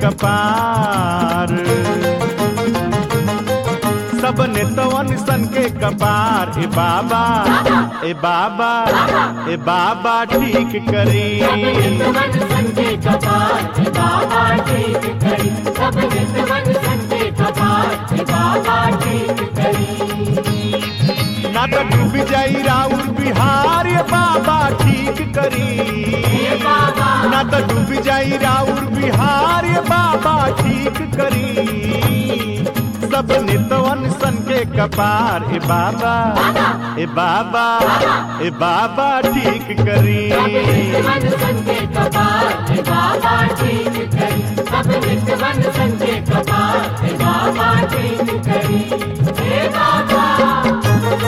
कपार सब नेतवन सन के कपार ए बाबा ए बाबा ए बाबा ठीक करी नित्यवन संते कपार हे बाबा ठीक करी सब नित्यवन संते कपार हे बाबा ठीक करी ना तो डूब जाई राउर बिहार ये बाबा ठीक करी हे बाबा ना तो डूब जाई राउर बिहार ये बाबा ठीक करी सब नितवन सन के कपार ए बाबा ए बाबा ए बाबा ठीक करी नित्यवन संते कपार हे बाबा ठीक करी सब नित्यवन संते कपार हे बाबा ठीक करी हे बाबा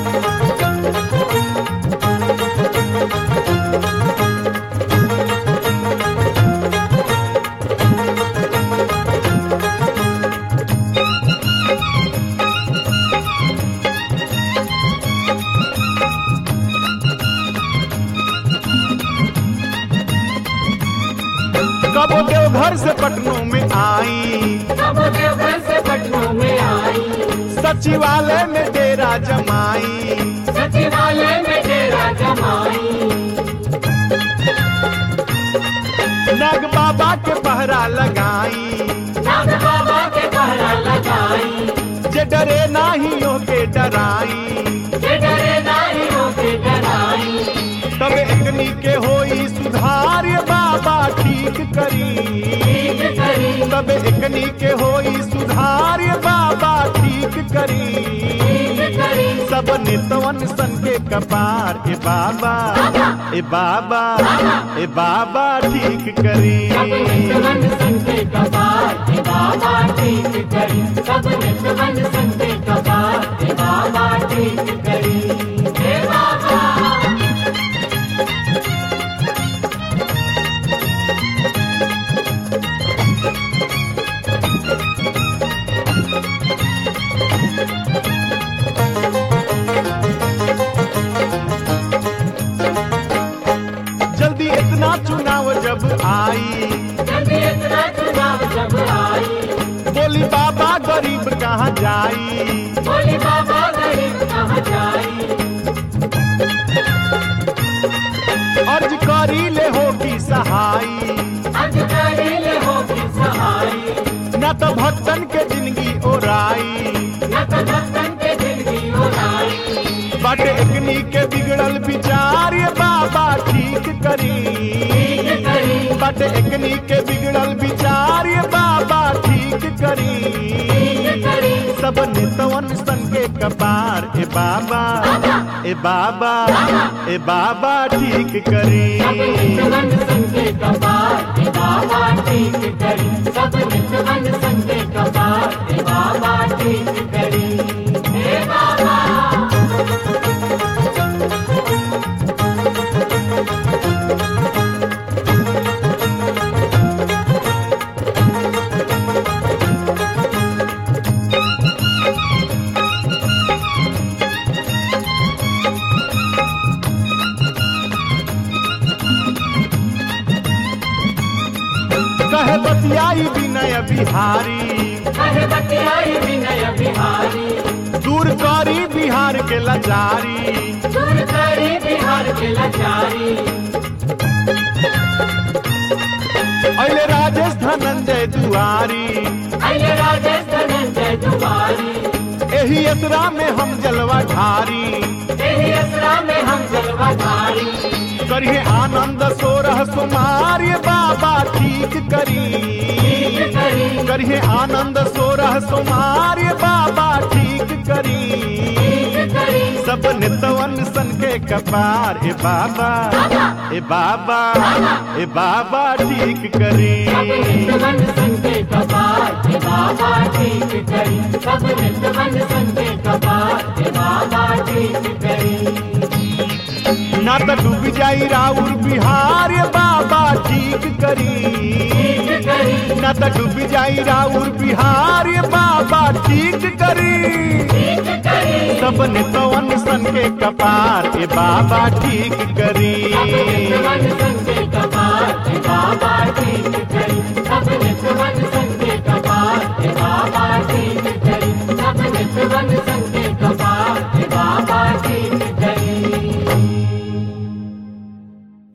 कबो देव घर से पटनों में आई सब देवघर से पटनों में आई सचिवालय में डेरा जमाई सचिवालय में डेरा जमाई नाग बाबा के पहरा लगाई नाग बाबा के पहरा लगाई जे डरे नाहियों के डराई जे डरे नाही होके डराई तब एकनी के होई सुधार ये बाबा ठीक करी ठीक करी तब एकनी के होई सुधार ये बाबा ठीक करी ठीक करी सब नितवन सन के कपार ए बाबा ए बाबा ए बाबा ठीक करी सब नित्यवन संते कपार हे बाबा ठीक करी सब नित्यवन संते कपार हे बाबा ठीक करी हे बाबा जल्दी इतना चुनाव जब आई जल्दी इतना चुनाव जब आई बोली बाबा गरीब कहाँ जाई बोली बाबा गरीब कहाँ जाई अर्ज करी ले होगी सहाई अधिकारी ले होगी सहाई न तो भक्तन के जिंदगी ओराई न तो भक्तन के जिंदगी उड़ाई बट एकनी के बिगड़ल विचार ये बाबा ठीक करी ठीक करी बट एकनी के बिगड़ल विचार ये बाबा ठीक करी ठीक करी सब नितवन सन के कपार ए बाबा ए बाबा ए बाबा ठीक करी सब नित्यवन संते कपार हे बाबा ठीक करी सब नित्यवन संते कपार हे बाबा ठीक करी हे बाबा कहे बतियाई विनय बिहारी कहे बतियाई विनय बिहारी दूर करी बिहार के लाचारी दूर करी बिहार के लाचारी अले राजेश धनंजय दुआरी अये राजेश धनंजय दुआरी एही यात्रा में हम जलवा ढारी तेरी असरा में हम जलवाधारी करिए आनंद सोरह सुमार ये बाबा ठीक करी ठीक करी करिए आनंद सोरह सुमार ये बाबा ठीक करी ठीक करी सब नितवन सन के कपार ए बाबा ए बाबा ए बाबा ठीक करी सब नित्यवन संते कपार हे बाबा ठीक करी सब नित्यवन संते कपार हे बाबा ठीक करी ना तो डूब जाई राउर बिहार ये बाबा ठीक करी ठीक करी ना तो डूब जाई राउर बिहार ये बाबा ठीक करी ठीक करी सब नितवन सन के कपार ए बाबा ठीक करी